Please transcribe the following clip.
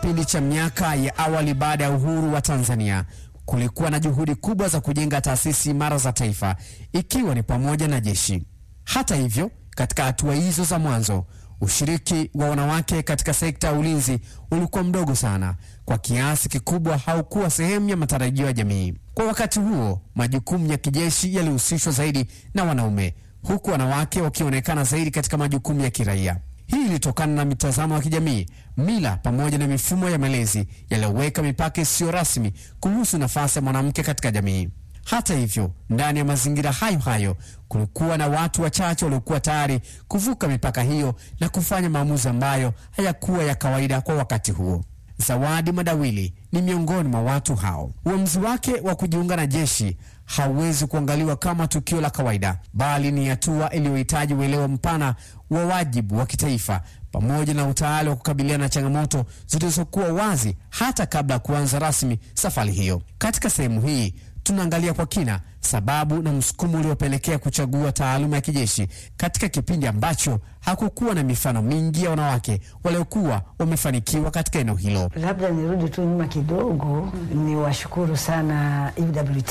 kipindi cha miaka ya awali baada ya uhuru wa Tanzania kulikuwa na juhudi kubwa za kujenga taasisi imara za taifa ikiwa ni pamoja na jeshi. Hata hivyo, katika hatua hizo za mwanzo, ushiriki wa wanawake katika sekta ya ulinzi ulikuwa mdogo sana, kwa kiasi kikubwa haukuwa sehemu ya matarajio ya jamii. Kwa wakati huo, majukumu ya kijeshi yalihusishwa zaidi na wanaume, huku wanawake wakionekana zaidi katika majukumu ya kiraia. Hii ilitokana na mitazamo ya kijamii, mila pamoja na mifumo ya malezi yaliyoweka mipaka isiyo rasmi kuhusu nafasi ya mwanamke katika jamii. Hata hivyo, ndani ya mazingira hayo hayo kulikuwa na watu wachache waliokuwa tayari kuvuka mipaka hiyo na kufanya maamuzi ambayo hayakuwa ya kawaida kwa wakati huo. Zawadi Madawili ni miongoni mwa watu hao. Uamuzi wake wa kujiunga na jeshi hauwezi kuangaliwa kama tukio la kawaida, bali ni hatua iliyohitaji uelewa mpana wa wajibu wa kitaifa pamoja na utayari wa kukabiliana na changamoto zilizokuwa wazi hata kabla ya kuanza rasmi safari hiyo. Katika sehemu hii tunaangalia kwa kina sababu na msukumo uliopelekea kuchagua taaluma ya kijeshi katika kipindi ambacho hakukuwa na mifano mingi ya wanawake waliokuwa wamefanikiwa katika eneo hilo. Labda nirudi tu nyuma kidogo, ni washukuru sana EWT